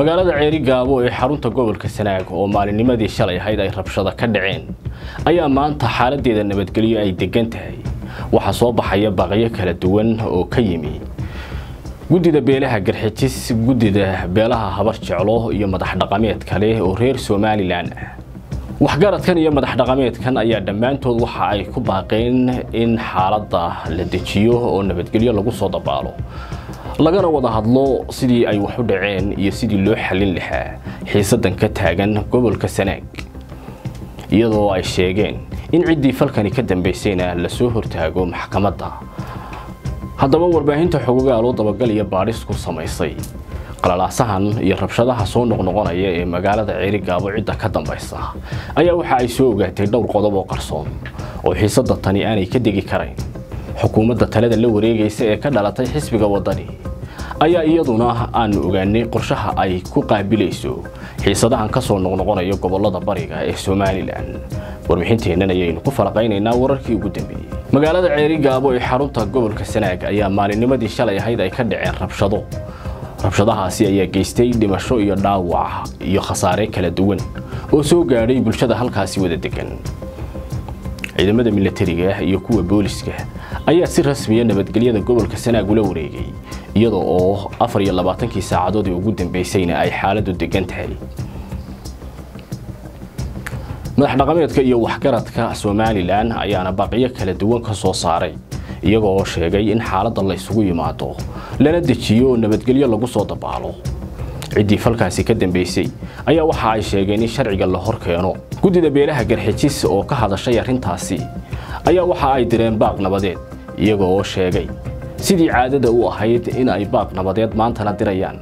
magaalada ceeri gaabo ee xarunta gobolka sanaag oo maalinnimadii shalay ahayd ay rabshada ka dhaceen ayaa maanta xaaladeeda nabadgelyo ay degan tahay waxaa soo baxaya baqyo kala duwan oo ka yimi guddida beelaha garxijis guddida beelaha habar jeclo iyo madax dhaqameed kale oo reer somalilan ah waxgaradkan iyo madax dhaqameedkan ayaa dhammaantood waxa ay ku baaqeen in xaaladda la dejiyo oo nabadgelyo lagu soo dabaalo lagana wada hadlo sidii ay wax u dhaceen iyo sidii loo xallin lahaa xiisadan ka taagan gobolka sanaag iyadoo ay sheegeen in ciddii falkani ka dambaysayna lasoo hortaago maxkamadda haddaba warbaahinta xogogaaloo dabagal iyo baadhis ku samaysay qalalaasahan iyo rabshadaha soo noqnoqonaya ee magaalada ceeri gaabo cidda ka dambaysa ayaa waxa ay soo ogaatay dhowr qodob oo qarsoon oo xiisadda tani aanay ka degi karayn xukuumadda talada la wareegaysa ee ka dhalatay xisbiga waddani ayaa iyaduna aanu ogaanay qorshaha ay ku qaabilayso xiisadahan ka soo noqnoqonaya gobollada bariga ee somalilan warbixinteennan ayaynu ku falaqaynaynaa wararkii ugu dambeeyey magaalada ceeri gaabo ee xarunta gobolka sanaag ayaa maalinnimadii shalay ahayd ay ka dhaceen rabshado rabshadahaasi ayaa geystay dhimasho iyo dhaawac iyo khasaare kala duwan oo soo gaadhay bulshada halkaasi wada degan ciidamada milatariga iyo kuwa booliska ayaa si rasmiya nabadgelyada gobolka sanaag ula wareegay iyada oo afar iyo labaatankii saacadood ee ugu dambeysayna ay xaaladdu degan tahay madax dhaqameedka iyo waxgaradka somalilan ayaana baqyo kala duwan ka soo saaray iyagoo sheegay in xaaladda la ysugu yimaado lana dejiyo oo nabadgelyo lagu soo dabaalo ciddii falkaasi ka dambaysay ayaa waxa ay sheegeen in sharciga la hor keeno guddida beelaha garxijis oo ka hadashay arrintaasi ayaa waxa ay direen baaq nabadeed iyaga oo sheegay sidii caadada u ahayd in ay baaq nabadeed maantana dirayaan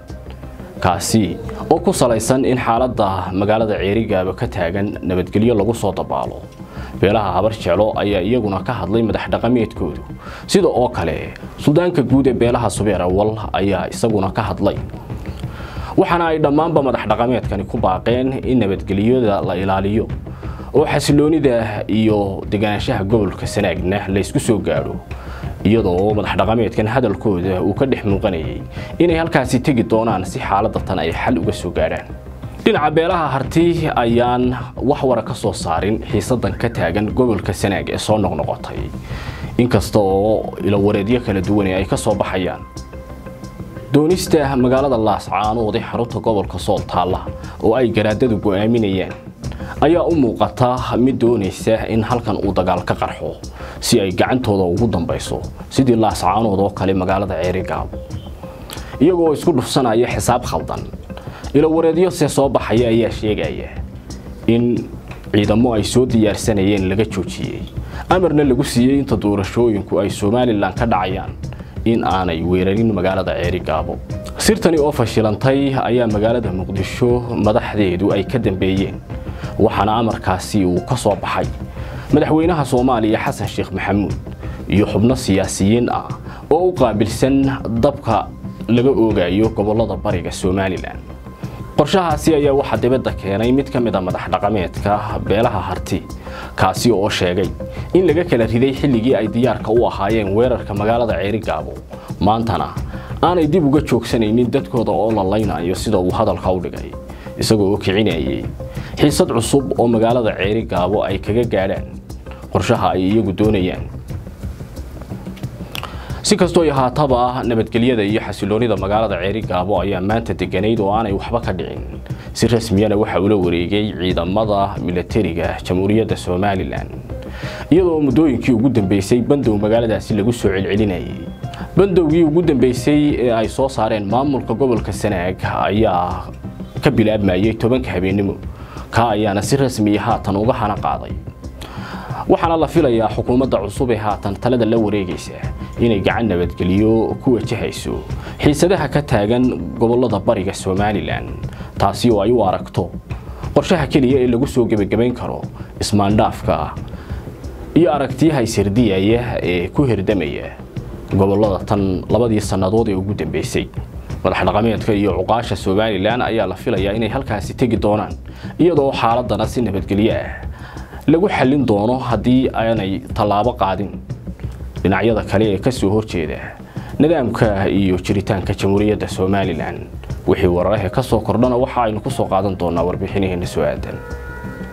kaasi oo ku salaysan in xaaladda magaalada ceerigaaba ka taagan nabadgelyo lagu soo dabaalo beelaha habar jeclo ayaa iyaguna ka hadlay madax dhaqameedkoodu sida oo kale suldaanka guud ee beelaha subeer awal ayaa isaguna ka hadlay waxaana ay dhammaanba madax dhaqameedkani ku baaqeen in nabadgelyada la ilaaliyo oo xasiloonida iyo deganaanshaha gobolka sanaagna laysku soo gaadho iyadoo madax dhaqameedkan hadalkooda uu ka dhex muuqanayay inay halkaasi tegi doonaan si xaaladda tan ay xal uga soo gaadhaan dhinaca beelaha harti ayaan wax wara ka soo saarin xiisadan ka taagan gobolka sanaag ee soo noqnoqotay inkasta oo ilowareedyo kala duwane ay ka soo baxayaan doonista magaalada laascaanood ee xarunta gobolka sool taalla oo ay garaadadu go'aaminayaan ayaa u muuqata mid doonaysa in halkan uu dagaal ka qarxo si ay gacantooda ugu dambayso sidii laascaanood oo kale magaalada ceerigaabo iyagoo isku dhufsanaya xisaab khaldan ilowareedyo see soo baxaya ayaa sheegaya in ciidamo ay soo diyaarsanayeen laga joojiyey amarna lagu siiyey inta doorashooyinku ay somalilan ka dhacayaan in aanay weerarin magaalada ceeri gaabo sirtani oo fashilantay ayaa magaalada muqdisho madaxdeedu ay ka dambeeyeen waxaana amarkaasi uu ka soo baxay madaxweynaha soomaaliya xasan sheekh maxamuud iyo xubno siyaasiyiin ah oo u qaabilsan dabka laga oogayo gobollada bariga somalilan qorshahaasi ayaa waxaa dibadda keenay mid ka mid a madax dhaqameedka beelaha harti kaasi oo sheegay in laga kala riday xilligii ay diyaarka u ahaayeen weerarka magaalada ceeri gaabo maantana aanay dib uga joogsanaynin dadkooda oo la laynayo sida uu hadalka u dhigay isagoo oo kicinayay xiisad cusub oo magaalada ceeri gaabo ay kaga gaadhaan qorshaha ay iyagu doonayaan si kastoo ahaataba nabadgelyada iyo xasiloonida magaalada ceeri gaabo ayaa maanta deganayd oo aanay waxba ka dhicin si rasmiyana waxa ula wareegay ciidamada milatariga jamhuuriyadda somalilan iyadoo muddooyinkii ugu dambeysay bandow magaaladaasi lagu soo celcelinayay bandowgii ugu dambeysay ee ay soo saareen maamulka gobolka sanaag ayaa ka bilaabmayay tobanka habeennimo ka ayaana si rasmiya haatan uga hana qaaday waxaana la filayaa xukuumadda cusub ee haatan talada la wareegaysa inay gacan nabadgeliyo ku wajahayso xiisadaha ka taagan gobollada bariga somalilan taasi oo ay u aragto qorshaha keliya ee lagu soo gebagabayn karo ismaandhaafka iyo aragtiyaha ishirdiyaya ee ku hirdamaya gobollada tan labadii sannadood ee ugu dambeysay madax dhaqameedka iyo cuqaasha somalilan ayaa la filayaa inay halkaasi tegi doonaan iyadoo xaaladana si nabadgelyo ah lagu xallin doono haddii aanay tallaabo qaadin dhinacyada kale ee ka soo horjeeda nidaamka iyo jiritaanka jamhuuriyadda somalilan wixii wararahe ka soo kordhana waxa aynu ku soo qaadan doonaa warbixinaheena soo aadan